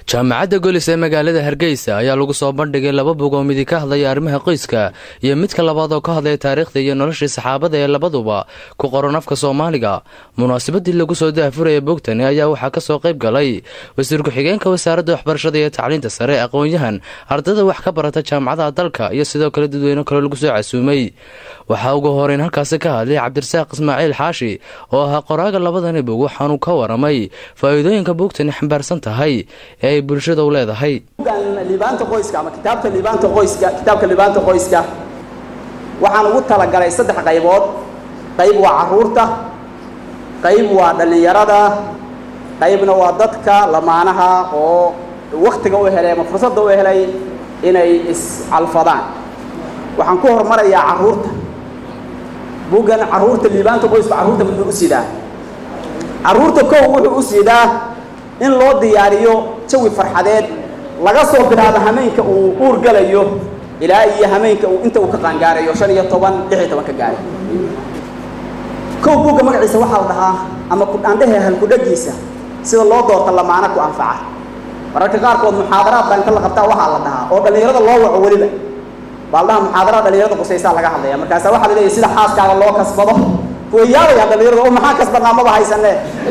jaamacadda golis ee magaalada hargeysa ayaa lagu soo bandhigay laba bog oo midi ka hadlaya arrimaha qoyska iyo midka labaad oo ka hadlaya taariikhda iyo noloshii saxaabada ee labaduba ku qoran afka soomaaliga munaasabadii lagu soo daahfuraya bogtani ayaa waxaa kasoo qayb galay wasiir ku-xigeenka wasaaradda waxbarashada iyo tacliinta sare aqoon-yahan ardada wax ka barata jaamacadaha dalka iyo sidoo kale dadweyne kaloo lagu soo casuumay waxaa ugu horeyn halkaasi ka hadlay cabdirasaaq ismaaciil xaashi oo ahaa qoraaga labadani bog waxaanuu ka waramay faa-iidooyinka bogtani xambaarsan tahay ee ay bulshada u leedahay liibaanta qoyska ama kitaabta liibaanta qoyska kitaabka liibaanta qoyska waxaan ugu talagalay saddex qaybood qayb waa caruurta qayb waa dhallinyarada qaybna waa dadka lamaanaha oo waktiga u helay ama fursadda u helay inay iscalfadaan waxaan ku hormarayaa caruurta buggan caruurta liibaanta qoyska carruurta muxuu u sidaa carruurta kow wuxuu u sidaa in loo diyaariyo jawi farxadeed laga soo bilaabo hameenka uu uur galayo ilaa iyo hameenka uu inta uu ka qaangaarayo shan iyo toban lix iyo toban ka gaaray kow bugga magaciisa waxaa la dhahaa ama kudhaandhehe halkudhagiisa sida loo doorta lamaana ku anfaca mararka qaarkood muxaadaraadka inta la qabtaa waxaa la dhahaa oo dhallinyarada loo waco weliba baa la dhahaa muxaadarada dhallinyarada qusaysaa laga hadlaya markaasa waxaa la leeyahy sida xaaskaaga loo kasbado kuwa yaabayaan dhallinyarada oo maxaa kasbadnaa maba haysane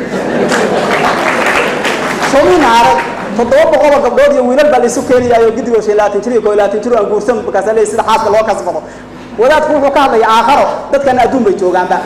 soomina arag toddoba boqoloo gabdhood iyo wiilal baa laisu keenayaayo gidigoo shan labaatan jir iyo koo labaatan jir aan guursan markaasa leeyahy sida xaaska loo kasbado wadaadku wuxuu ka hadlaya aakharo dadkana adduun bay joogaanba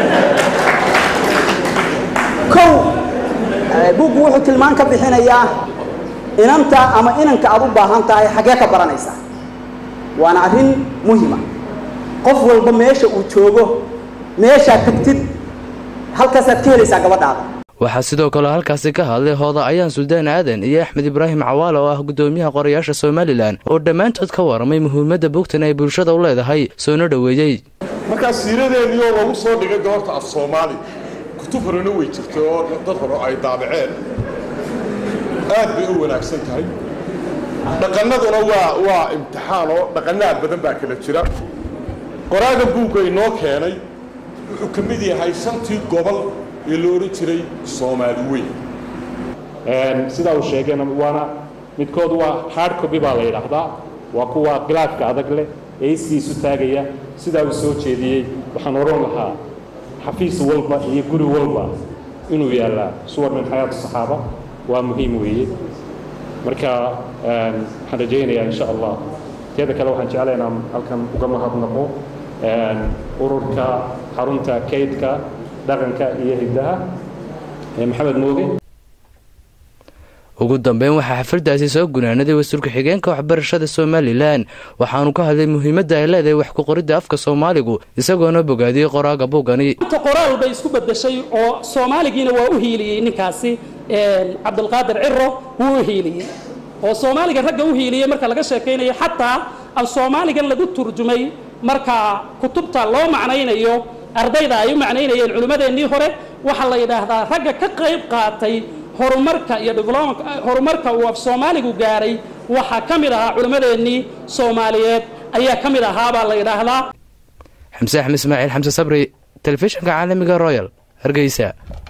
kow buggu wuxuu tilmaan ka bixinayaa inanta ama inanka aad u baahan tahay xaggee ka baranaysaa waana arrin muhima qof walba meesha uu joogo meeshaad tagtid halkaasaad ka helaysaa gabadhaada waxaa sidoo kale halkaasi ka hadlay hooda ayaan suldaan aadan iyo axmed ibraahim cawaale oo ah gudoomiyaha qorayaasha somalilan oo dhammaantood ka waramay muhiimadda bogtan ay bulshada u leedahay soona dhoweeyey markaa siiradeennii oo lagu soo dhigay goorta af soomaali kutub horena way jirtay oo dad hore ay daabaceen aad bay u wanaagsan tahay dhaqannaduna waa waa imtixaan oo dhaqannaad badan baa kala jira qoraaga buugga inoo keenay wuxuu ka mid yahay shantii gobol ee la odhan jiray soomaali weyn sidaa uu sheegeen waana midkood waa hard copy baa la yidhaahdaa waa kuwa khilaafka adag leh ee isiisu taagaya sidaa uu soo jeediyey waxaan oran lahaa xafiis walba iyo guri walba inuu yaallaa suwar min xayaatu saxaaba waa muhiim weeye marka waxaan rajaynayaa insha allah teeda kale waxaan jeclay inaan halkan uga mahadnaqo ururka xarunta kaydka dhaqanka iyo hiddaha ee maxamed mooge ugu dambeyn waxaa xafladaasi soo gunaanaday wasiir ku-xigeenka waxbarashada somalilan waxaanu ka hadlay muhiimadda ay leedahay wax ku qoridda afka soomaaligu isagoona bogaadiyey qoraaga buugani qoraal bay isku bedeshay oo soomaaligiina waa u hiiliyey ninkaasi cabdulqaadir ciro wuu u hiiliyey oo soomaaliga ragga u hiiliyey marka laga sheekaynayo xataa af soomaaligan lagu turjumay marka kutubta loo macnaynayo ardayda ay u macnaynayeen culimmadeennii hore waxaa la yidhaahdaa ragga ka qayb qaatay horumarka iyo horumarka uu af soomaaligu gaaray waxaa ka mid ahaa culimmadeennii soomaaliyeed ayaa ka mid ahaabaa la yidhaahdaa xamse axmed ismaaciil xamse sabri telefishinka caalamiga royal hargeysa